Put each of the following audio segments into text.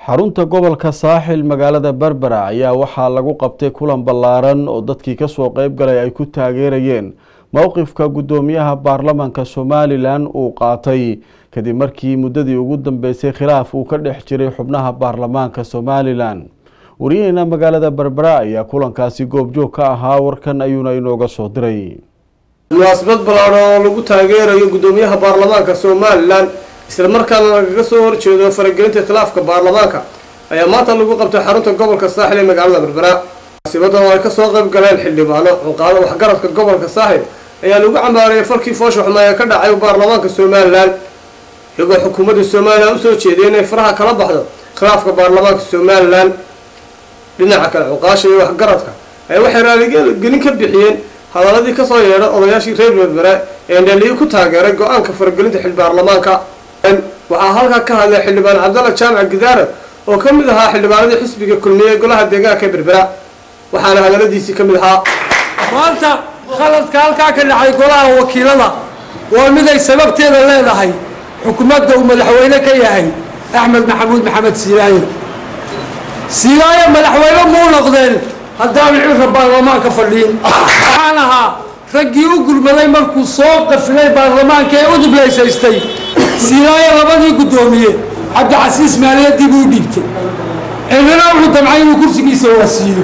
xarunta gobolka saaxil magaalada berbera ayaa waxaa lagu qabtay kulan ballaaran oo dadkii kasoo qeyb galay ay ku taageerayeen mowqifka guddoomiyaha baarlamanka somalilan uu qaatay kadib markii muddadii ugu dambeysay khilaaf uu ka dhex jiray xubnaha baarlamaanka somalilan wariyaheena magaalada berbera ayaa kulankaasi goobjoog ka ahaa warkan ayuuna inooga soo diray munaasabad ballaaran oo lagu taageerayo guddoomiyaha baarlamaanka somalilan isla markaana lagaga soo horjeedo faragelinta khilaafka baarlamaanka ayaa maanta lagu qabtay xarunta gobolka saaxil ee magaalada berbera munaasibadan oo ay kasoo qayb galeen xildhibaano cuqaado waxgaradka gobolka saaxil ayaa lagu cambaarayay falkii foosha xuma ee ka dhacay baarlamaanka somalilan iyagoo xukuumadda somalilan usoo jeeday inay faraha kala baxdo khilaafka baarlamaanka somalilan dhinaca kale cuqaasha iyo waxgaradka ayaa waxay raaligelin ka bixiyeen hadaladii kasoo yeedha odayaashii reer berbera ee ndhaliyo ku taageeray go-aanka faragelinta xil baarlamaanka waxaa halkaa ka hadlay xildhibaan cabdalla jaamac gidaara oo ka mid ahaa xildhibaanadii xisbiga kulmiye ee golaha deegaanka ee berbera waxaana hadaladiisii ka mid ahaa maanta khaladka halkaa ka dhacay golaha wakiilada waa mid ay sababteeda leedahay xukuumadda uu madaxweyne ka yahay axmed maxamuud maxamed siilaayo siilaayo madaxweyne muu noqdeen haddaanu cirka baarlamaanka fadhiin waxaan ahaa raggii u gurmaday markuu soo qafilay baarlamaanka ee u dublaysaystay siilaayo labadii guddoomiye cabdicasiis maaliyadii buu u dhiibtay cirrina wuxuu damcay inuu kursigiisa waasiiyo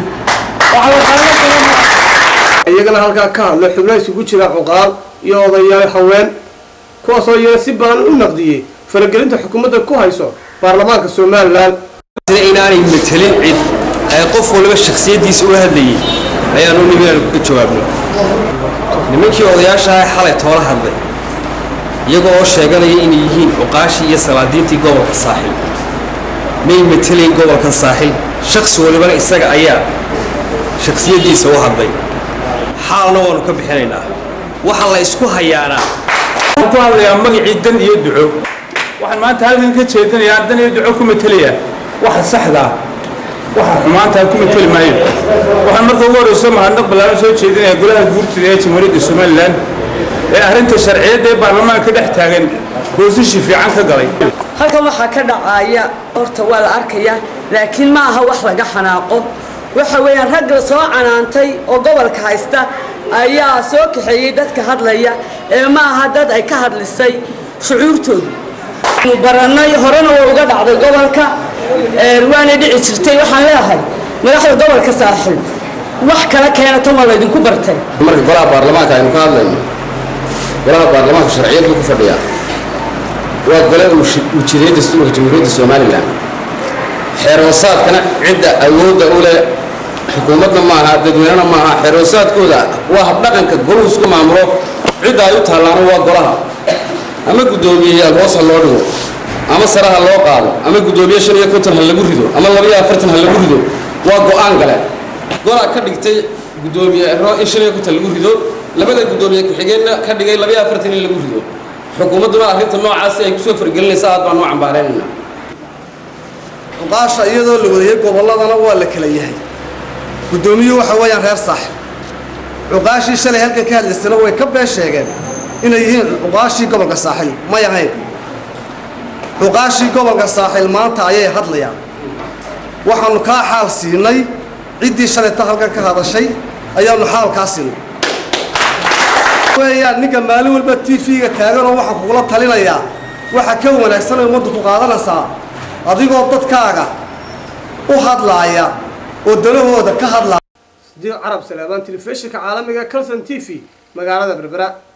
iyagana halkaa ka hadlay xubno isugu jira cuqaal iyo odayaal haween kuwaasoo iyana si badan u naqdiyey faragelinta xukuumadda ku hayso baarlamaanka somalilan inaanay matelin cid ee qof waliba shakhsiyaddiisa ula hadlayay ayaanu nimi aanu ka jawaabno nimankii odayaashaha xalay toola hadlay iyagoo oo sheeganaya inay yihiin cuqaashii iyo salaadiintii gobolka saaxil may matelayn gobolka saaxil shakhsi walibana isaga ayaa shakhsiyaddiisa u hadlay xaalna waanu ka bixinaynaa waxa la isku hayaanaa ku hadlayaa magacii dan iyo duco waxaan maanta halkan ka jeedinayaa dan iyo duco ku matelayaa waxa saxdaa waxa xumaantaa ku mateli maayo waxaan marka ugu horreyso mahadnaq ballaaran soo jeedinayaa golaha guurtida ee jamhuuriyadda somalilan ee arrinta sharciyadda ee baarlamaanka ka dhex taagan boosishi fiican ka galay halkan waxaa ka dhacaya horta waa la arkayaa laakiin ma aha wax laga xanaaqo waxa weeyaan rag la soo canaantay oo gobolka haysta ayaa soo kaxeeyey dadka hadlaya ee ma aha dad ay ka hadlisay shucuurtooda anu barannay horena waa uga dhacday gobolka waana dhici jirtay waxaan leeyahay madaxda gobolka saaxiib wax kala keena tan waa laydinku bartay marka golaha baarlamaanka aynu ka hadlayno golaha baarlamaanka sharciyad buu ku fadhiyaa waa gole uu jiray dastuurka jamhuuriyadda somalilan xeeroosaadkana cidda awoodda u leh xukuumadna maaha dadweynena maaha xeeroosaadkooda waa habdhaqanka goluhu isku maamulo cidda ay u taallaana waa golaha ama guddoomiyeyaal hoos ha loo dhigo ama sare ha loo qaado ama guddoomiye shan iyo konton ha lagu rido ama labaiyo afartan ha lagu rido waa go-aan gale golaa ka dhigtay guddoomiye ero in shan iyo konton lagu rido labada guddoomiye ku-xigeenna ka dhigay labaiyo afartan in lagu rido xukuumadduna arrinta noocaasi ay kusoo fargelinaysa aad baan u cambaaraynayna cuqaasha iyadoo la wadayay gobolladana waa la kala yahay guddoomiyuhu waxa weeyaan reer saaxib cuqaashii shalay halkan ka hadlaysana way ka been sheegeen inay yihiin cuqaashii gobolka saaxil may ahayn cuqaashii gobolka saaxil maanta ayay hadlayaan waxaannu kaa xaal siinay ciddii shalayta halkan ka hadashay ayaannu xaalkaa siinay weeyaan ninka maalin walba t v-ga taaganoo waxaa kugula talinayaa waxa ka wanaagsan ay ummaddu ku qaadanaysaa adigoo dadkaaga u hadlaaya oo dalahooda ka hadlaaya sidiiq carab salaamaan telefishinka caalamiga calson t v magaalada berbera